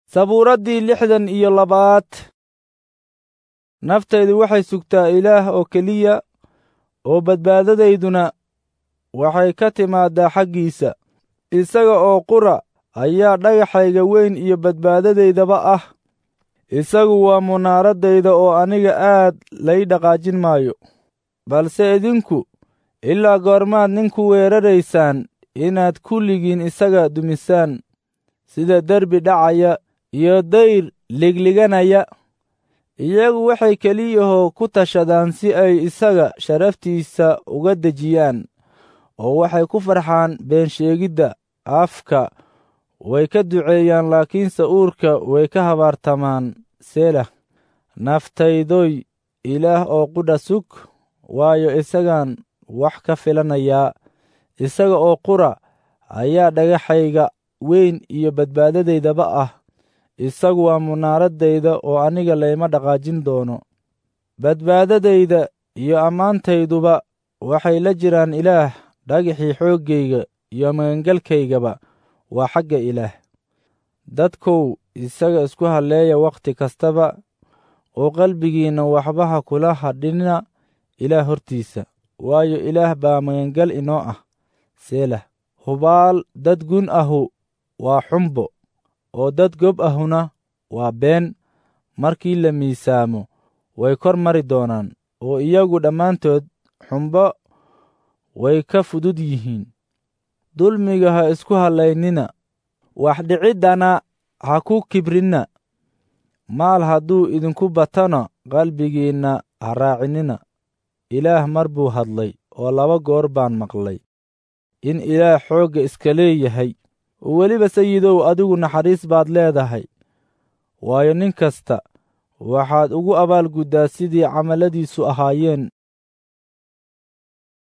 sabuuraddii lixdan iyo labaad naftaydu waxay sugtaa ilaah oo keliya oo badbaadadayduna waxay ka timaadaa xaggiisa isaga oo qura ayaa dhagaxayga weyn iyo badbaadadaydaba ah isagu waa munaaraddayda oo aniga aad lay dhaqaajin maayo balse idinku ilaa goormaad ninku weeraraysaan inaad kulligiin isaga dumisaan sida derbi dhacaya iyo dayr ligliganaya iyagu waxay keliyahoo ku tashadaan si ay isaga sharaftiisa uga dejiyaan oo waxay ku farxaan beensheegidda afka way ka duceeyaan laakiinse uurka way ka habaartamaan selah naftaydoy ilaah oo qudha sug waayo isagaan wax ka filanayaa isaga oo qura ayaa dhagaxayga weyn iyo badbaadadaydaba ah isagu waa munaaraddayda oo aniga layma dhaqaajin doono badbaadadayda iyo ammaantayduba waxay la jiraan ilaah dhagaxii xooggayga iyo magangalkaygaba waa xagga ilaah dadkow isaga isku halleeya wakhti kastaba oo qalbigiinna waxba ha kula hadhinna ilaah hortiisa waayo ilaah baa magangal inoo ah selah hubaal dad gun ahu waa xumbo oo dad gob ahuna waa been markii la miisaamo way kor mari doonaan oo iyagu dhammaantood xumbo way ka fudud yihiin dulmiga ha isku hallaynina wax dhiciddana ha ku kibrinna maal hadduu idinku batana qalbigiinna ha raacinina ilaah mar buu hadlay oo laba goor baan maqlay in ilaah xoogga iska leeyahay oo weliba sayidow adigu naxariis baad leedahay waayo nin kasta waxaad ugu abaalguddaa sidii camalladiisu ahaayeen